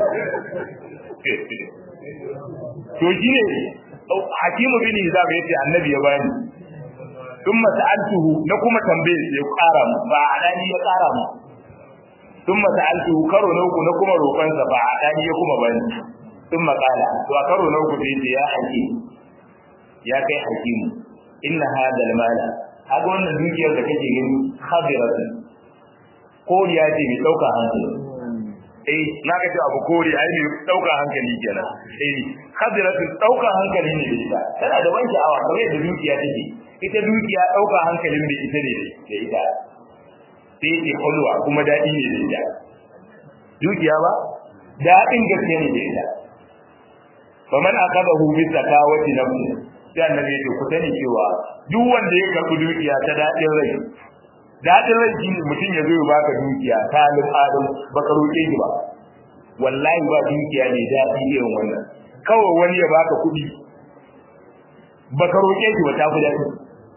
to shi ne hakimu bin hizab yace annabi ya bani thumma sa'altuhu na kuma tambaye sai ya kara mu ba alani ya kara mu sun masa'altu karo na uku na kuma roƙonsa ba a ɗani ya kuma bani sun maƙala to a karo na uku sai ya haƙi ya kai hakimu inna hada mala haka wannan dukiyar da kake gani khabiratu koriya ce mai ɗauka hankali eh na ga ce abu kori ai mai ɗauka hankali kenan eh khabiratu ɗauka hankali ne da ita tana da wani sha'awa kamar yadda dukiya take ita dukiya ɗauka hankalin da ita ne da ita sai ce kulwa kuma daɗi ne da ita dukiya ba daɗin gaske ne da ita fa man aqadahu bi zakawati nafsi sai annabi ya ce ku sani cewa duk wanda ya karɓi dukiya ta daɗin rai daɗin rai shi mutum ya zo ya baka dukiya ta alim adam baka roƙe shi ba wallahi ba dukiya ne daɗi irin wannan kawai wani ya baka kuɗi baka roƙe shi ba ta fi daɗi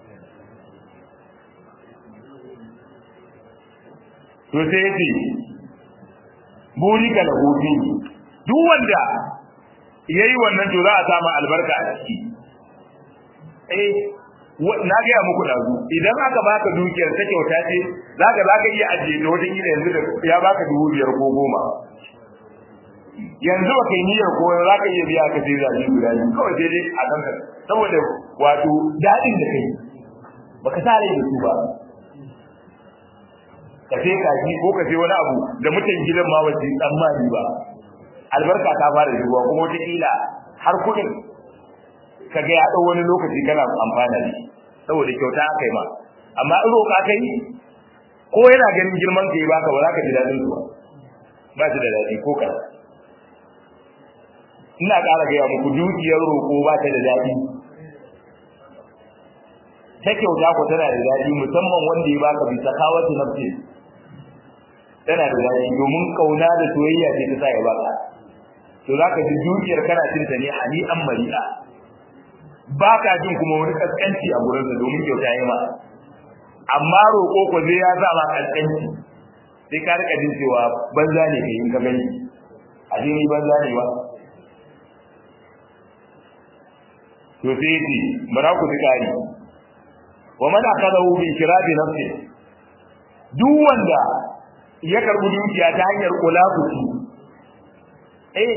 to sai ya ce burika da hobi duk wanda ya yi wannan to za a samu albarka a ciki eh na gaya muku ɗazu idan aka baka dukiyar ta kyauta ce zaka zaka iya ajiye da wata kila yanzu da ya baka dubu biyar ko goma yanzu ba kai niyyar ko za ka iya biya ka sai zabi guda biyu kawai sai dai a kanka saboda wato daɗin da kai baka sa rai da su ba ka sai kaji ko ka sai wani abu da mutan gidan ma ba su tsammani ba albarka ta fara shigowa kuma wata kila har kuɗin ka ga ya ɗau wani lokaci kana amfana da shi saboda kyauta aka yi ma amma in roƙa ka yi ko yana ganin girman ka yi baka ba za ka ji daɗin su ba ba shi da daɗi ko kaɗan ina ƙara gaya muku dukiyar roƙo ba ta da daɗi ta kyauta ko tana da daɗi musamman wanda ya baka bisa kawatu nafsi tana da daɗi domin kauna da soyayya ce ta sa ya baka to zaka ji dukiyar kana cin ta ne hani an mari'a baka jin kuma wani kaskanci a gurin sa domin kyauta yi ma amma roƙo ko zai ya sa ma kaskanci sai ka rika jin cewa banza ne kai in ka gani a jini banza ne ba to sai yace bara ku tsari wa man akadahu bi kirabi nafsi duk wanda ya karbi dukiya ta hanyar kulafuci eh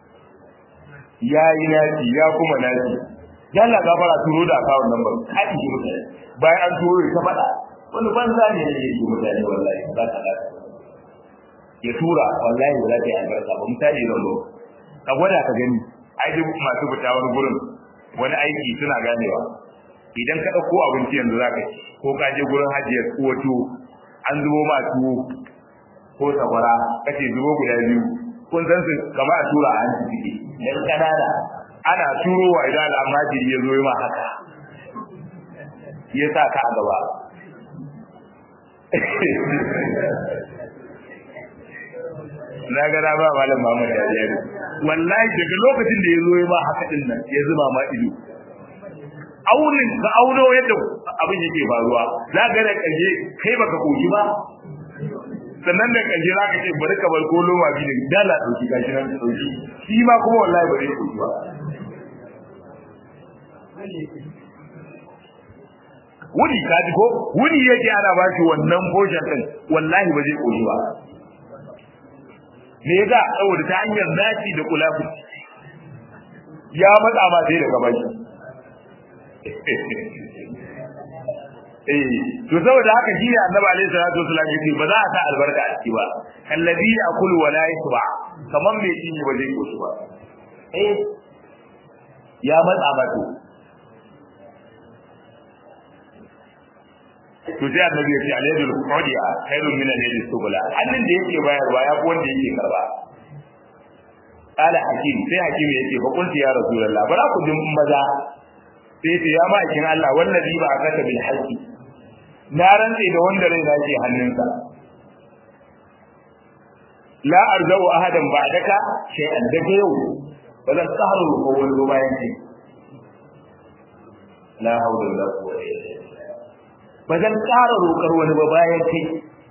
yayi naci ya kuma naci yalla gafara turo da akawun number kai ji mutane bayan an turo ya fada wani banza ne ne yake mutane wallahi ba ta da ya tura wallahi ba za ta yi albarka ba misali zan zo ka gwada ka gani ai duk masu fita wani gurin wani aiki suna ganewa idan ka ɗauko abinci yanzu za ka ci ko ka je gurin hajiyar wato an zubo ma tuwo ko sakwara kace zubo guda biyu kun san su kamar a tura a hanci ciki yan kanana ana turowa idan al'amajiri ya zo ma haka ya sa ka a gaba na ga ba malam Muhammad Yariya wallahi daga lokacin da ya zo ma haka din nan ya zuba ma ido aunin ka auno yadda abin yake faruwa za ga da kaje kai baka koki ba sannan da kaje za ka ce bari ka bar kolo ma bi da dala dauki gashi nan da dauki shi ma kuma wallahi ba zai koki ba wuni ka ji ko wuni yake ana ba shi wannan portion din wallahi ba zai koki ba me yasa saboda ta hanyar naci da kulafu ya matsa ma sai daga baki eh to saboda haka shi ne annabi alaihi salatu wasallam yace ba za a sa albarka a ciki ba kallabi yakulu wala yasba kaman me shi ba zai koshi ba eh ya matsa ba to to sai annabi ya ce alaydul qadiya khairun min alaydis subula hannun da yake bayarwa ya fi wanda yake karba qala hakim sai hakim yake fa kunti ya rasulullah bara ku jin maza sai ce ya ma'aikin Allah wallazi ba akaka bil haqqi na rantsi da wanda rai na ke hannunsa la arzau ahadan ba'daka shay'an daga yau ba zan tsaro ko wani bayan kai la hawla wala quwwata illa billah ba zan ƙara roƙar wani ba bayan kai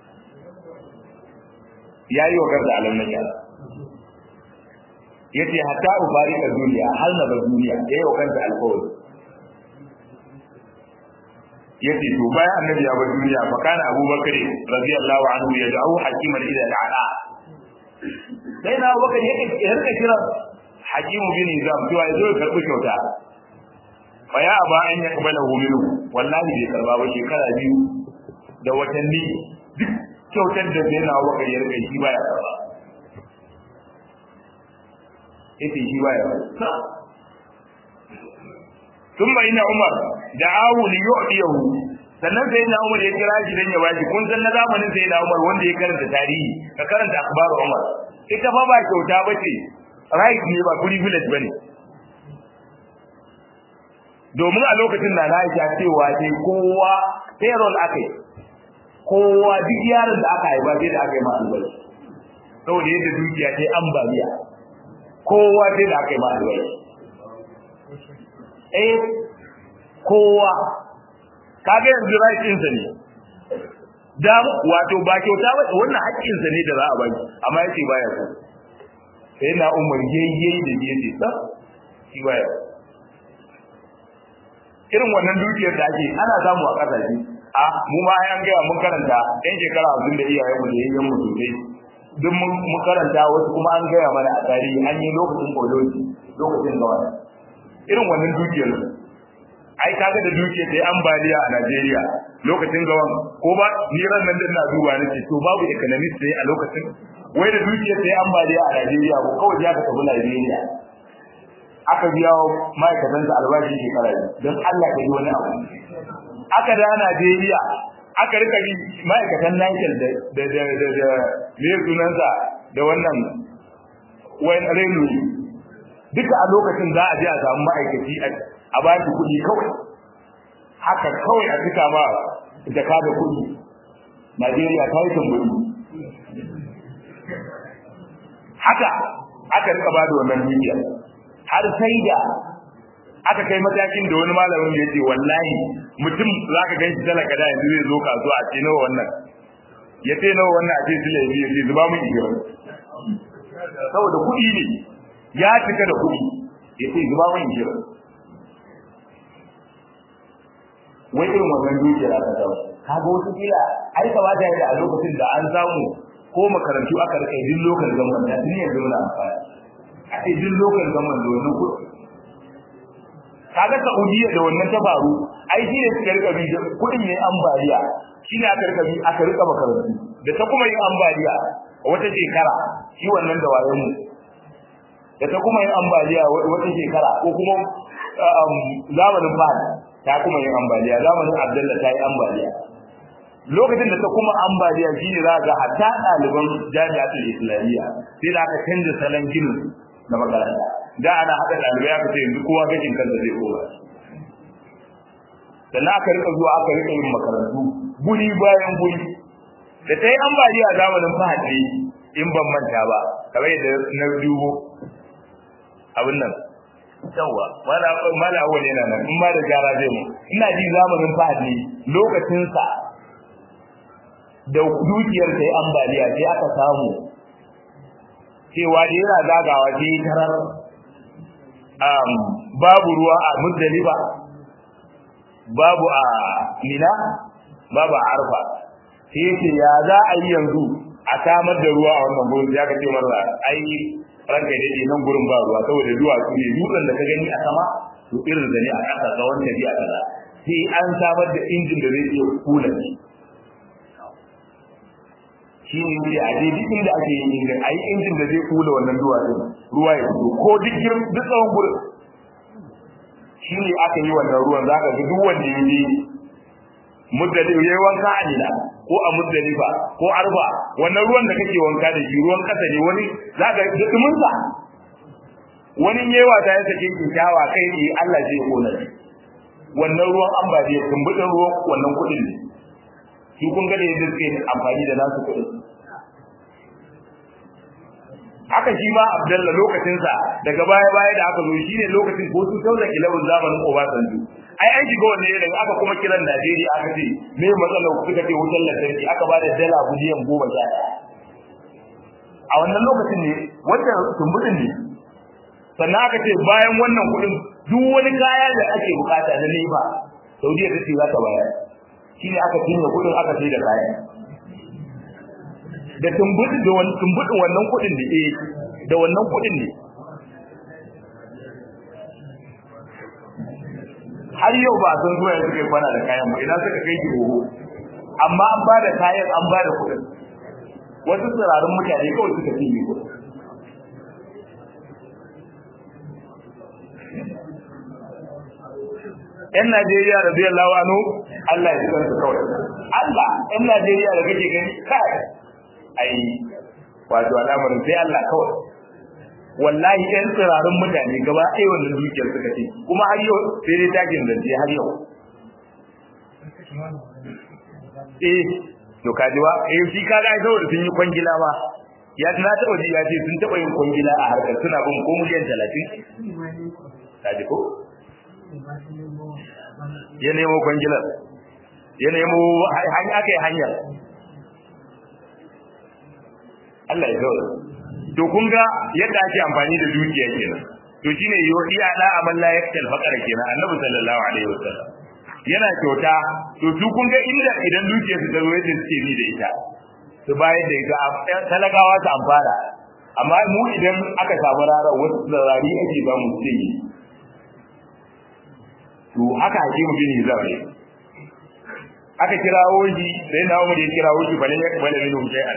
ya yi wa garda alam na gyara ya ce hatta ubari a duniya har na bar duniya ya yi wa kanta alkawari yace to bayan annabi ya bar duniya fa kana abubakar radiyallahu anhu ya da'u hakiman ila al'a sai na abubakar yake yarka kira hakimu bin nizam cewa yazo ya karbi kyauta fa ya aba an ya kabala minhu wallahi bai karba ba shekara biyu da watanni duk kyautar da sai na abubakar ya rika shi baya karba yace shi baya karba ثم إن عمر دعاه ليعطيه sannan sai na Umar ya kira shi dan ya bashi kun san na zamanin sai na Umar wanda ya karanta tarihi ka karanta akhbaru Umar ita fa ba kyauta bace right ne ba privilege bane domin a lokacin da Aisha cewa sai kowa payroll akai kowa duk yaron da aka haifa sai da aka yi masa albashi saboda yadda dukiya ta ambaliya kowa sai da aka yi masa albashi eh kowa kage yanzu right sa ne da wato ba kyauta ba wannan haƙƙin sa ne da za a baki amma yace baya so sai na umar yayye da yace sa shi baya irin wannan dukiyar da ake ana samu a kasashe a mu ma an gaya mun karanta ɗan shekara hamsin da iyayen mu da yayyen mu sosai duk mun karanta wasu kuma an gaya mana a tarihi an yi lokacin koloji lokacin gawa irin wannan dukiyar ai kaga da dukiyar da ambaliya a Najeriya lokacin gawan ko ba ni ran nan da ina duba nake to babu economist ne a lokacin wai da dukiyar da ambaliya a Najeriya ko kawai ya ka tafi Najeriya aka biya wa ma'aikatan sa albashi shekara don Allah ka yi wani abu aka da Najeriya aka rika bi ma'aikatan Niger da da da da da me sunansa da wannan wayan railway duka a lokacin za a je a samu ma'aikaci a ba shi kuɗi kawai haka kawai a cika ma jaka da kuɗi Najeriya ta yi tambari haka aka rika ba da wannan dukiya har sai da aka kai matakin da wani malamin ya ce wallahi mutum za ka ganshi talaka da yanzu zai zo kasuwa a ce nawa wannan ya ce nawa wannan a ce su laifi ya ce zuba mun iya saboda kuɗi ne ya cika da kuɗi ya ce zuba mun iya wai irin wannan dukiyar aka samu kaga wasu kila ai kamata ya da a lokacin da an samu ko makarantu aka rika yin lokal zaman da duniyar da wani amfani a ce duk lokal zaman da wannan kuɗi kaga Saudiya da wannan ta faru ai shi ne suka rika bi kuɗin yayin ambaliya shi ne aka rika bi aka rika makarantu da ta kuma yin ambaliya wata shekara shi wannan da wayan mu da ta kuma yin ambaliya wata shekara ko kuma zamanin Fahad ta kuma yin ambaliya zamanin Abdullah ta yi ambaliya lokacin da ta kuma ambaliya shine za ga hatta ɗaliban jami'atul islamiyya sai da aka canza salon ginin na makaranta da ana haɗa ɗalibai aka ce yanzu kowa gashin kansa zai kowa sannan aka rika zuwa aka rika yin makarantu guri bayan guri da ta yi ambaliya zamanin fahadi in ban manta ba kamar yadda na dubo abin nan yawa mala awwal yana nan in ma da gara zai mu ina ji zamanin fahadi lokacinsa da dukiyar ta yi ambaliya sai aka samu cewa da yana zagawa sai tarar babu ruwa a muzdalifa babu a mina babu a arfa sai yace ya za a yi yanzu a samar da ruwa a wannan gurin ya ka ce marra ai ranka dai nan gurin ba ruwa saboda duwatsu ne dutsen da ka gani a sama to irin da ne a ƙasa tsawon tafiya kaza sai an samar da injin da zai iya kula shi shi ne ne a dai duk inda ake yin injin a yi injin da zai kula wannan duwatsun ruwa ya fito ko duk girin duk tsawon gurin shi ne aka yi wannan ruwan za ka ga duk wanda ya je muddali yayi wanka a nila ko a muddalifa ko arba wannan ruwan da kake wanka da shi ruwan kasa ne wani za ka ga dumin sa wani yewa ta ya sake ki kyawa kai ne Allah zai kona shi wannan ruwan ambaliya tumbudin ruwan wannan kudin ne shi kun ga da yadda suke amfani da nasu kudin haka shi ma Abdalla lokacin sa daga baya baya da aka zo shine lokacin ko su tauna ilawun zamanin Obasanjo ai an shiga wannan yanayin aka kuma kiran Najeriya aka ce me matsalar ku suka ce wutar lantarki aka ba da dala biliyan goma sha a wannan lokacin ne wanda tumbudin ne sannan aka ce bayan wannan kuɗin duk wani kaya da ake bukata na nefa Saudiya ta ce za ta bayar shine aka cinye kudin aka sai da kayan da tumbudi da wannan tumbudin wannan kudin da eh da wannan kudin ne har yau ba san zuwa yanzu kai kwana da kayan mu idan suka kai gibo amma an ba da kayan an ba da kudin wasu tsirarin mutane kawai suka cinye kudin ‘yan Najeriya da zai lawa no Allah ya ji kansu kawai. Allah ‘yan Najeriya da kake gani kai ai wato al'amarin sai Allah kawai. Wallahi ‘yan tsirarin mutane gaba ɗaya wannan dukiyar suka ce kuma har yau sai dai takin zance har yau. Eh, to kaji ba, eh shi kaga ai saboda sun yi kwangila ma. Ya na taɓa ji ya ce sun taɓa yin kwangila a harkar suna bin ko miliyan talatin. Kaji ko? ya nemo kwangilar ya nemo hanya aka yi hanyar Allah ya zaura to kun ga yadda ake amfani da dukiya kenan to shine iya da amal la yaktal faqara kenan annabi sallallahu alaihi wasallam yana kyauta to su kun ga inda idan dukiya su zaro yadda suke ni da ita su bayar da ita talagawa su amfana amma mu idan aka samu rara wasu rari ake ba mu sai to haka hakimu bin hizam ne aka kirawo shi sai na umar ya kirawo shi bale ya bale min shay'an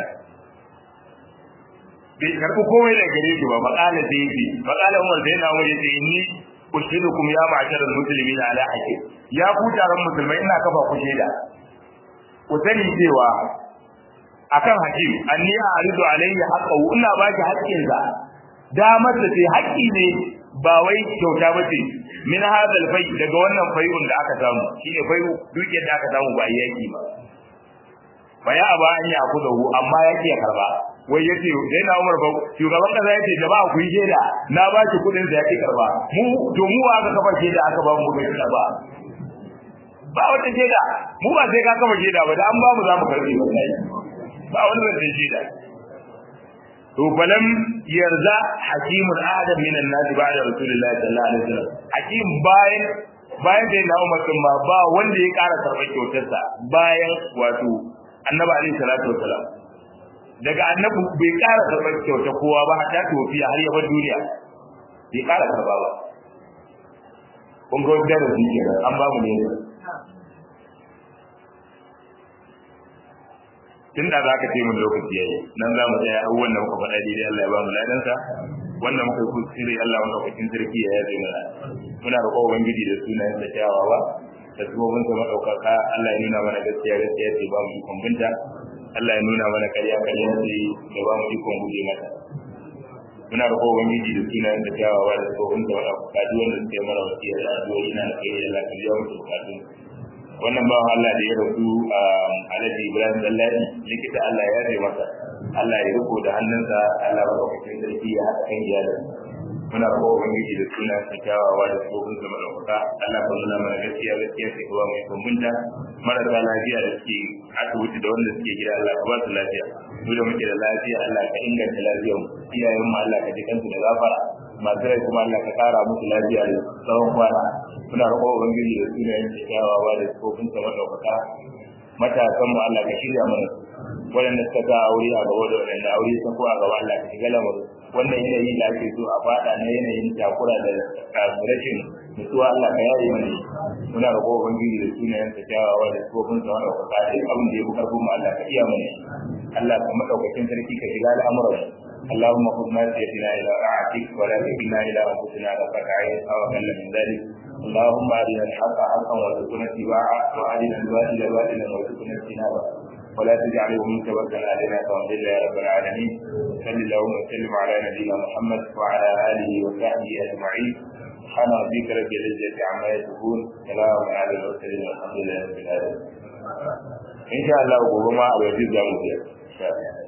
bai karbi komai da gare shi ba maqala sai yi maqala umar sai na umar ya ce ni ushidukum ya ma'sharal muslimin ala hakim ya ku taron musulmai ina kafa ku shaida ku sani cewa akan hakim anni a'ridu alayhi haqqahu ina baki haƙƙinsa damar da sai haƙƙi ne ba wai kyauta ba ce min hadal fai daga wannan fai'un da aka samu shine fai'u dukiyar da aka samu ba yaki ba ba ya aba an ya ku dahu amma yaki ya karba wai yace dai na Umar ba shugaban kaza yace jama'a ku yi shaida na ba ki kudin da yake karba mu to mu aka kafa shaida aka ba mu bai ba ba wata shaida mu ba sai ka kafa shaida ba da an ba mu za mu karbi wallahi ba wani zai shaida to falam yarza hakimun adam min an-nas ba'da rasulullahi sallallahu alaihi wasallam hakim bayan bayan da na umar din ba ba wanda ya ƙara karɓar kyautarsa bayan wato annabi alaihi salatu wasalam daga annabi bai ƙara karɓar kyauta kowa ba hatta tofiya har ya bar duniya bai ƙara karɓa ba kun ga wani darasi kenan an ba mu ne tun da za ka ce mun lokaci yayi nan za mu tsaya abubuwan da muka faɗa daidai Allah ya ba mu ladansa wannan muka yi kuskure Allah muka kwakin sarki ya yaje mana muna roƙo ubangiji da sunayen sa kyawawa da sabobin sa madaukaka Allah ya nuna mana gaskiya gaskiya ce ba mu ikon binta Allah ya nuna mana ƙarya ƙarya ce da ba mu ikon guje mata muna roƙo ubangiji da sunayen sa kyawawa da sabobin sa madaukaka duk wanda suke mana wasiya da addu'o'i na kai Allah ka biya musu bukatun wannan bawan Allah da ya rasu a Alhaji Ibrahim Dallari likita Allah ya yi masa Allah ya riko da hannunsa Allah ba ka cikin sarki ya haɗa kan iyalin muna roƙo ubangiji da suna sa kyawawa da tsohon zama da kuka Allah ka nuna mana gaskiya gaskiya sai kuma mai kumbunta marasa lafiya da suke asibiti da wanda suke gida Allah ka ba su lafiya mu da muke da lafiya Allah ka inganta lafiyar mu iyayen mu Allah ka ji kansu da gafara masu rai kuma Allah ka kara musu lafiya da tsawon kwana muna roƙo ubangiji da sunayen kyawawa da tsofin sa madaukaka matasan mu Allah ka shirya mana waɗanda suka ga aure a gaba da waɗanda aure sun ko a gaba Allah ka shiga lamarin wannan yanayi da ake so a faɗa na yanayin takura da rashin nutsuwa Allah ka yaye mana muna roƙo ubangiji da sunayen sa kyawawa da tsofin sa madaukaka duk abin da ya fi karfin mu Allah ka iya mana Allah ka madaukakin sarki ka shiga al'amuran اللهم خذ ناسيتنا الى طاعتك ولا تكلنا الى انفسنا غفك عين او اقل من ذلك اللهم ارنا الحق حقا وارزقنا اتباعه وارنا الباطل باطلا وارزقنا اجتنابه ولا تجعله متوكلا علينا فانزل يا رب العالمين صل اللهم وسلم على نبينا محمد وعلى اله وصحبه اجمعين سبحان ربك رب العزه عما يصفون سلام على المرسلين والحمد لله رب العالمين ان شاء الله وقوما ابو يزيد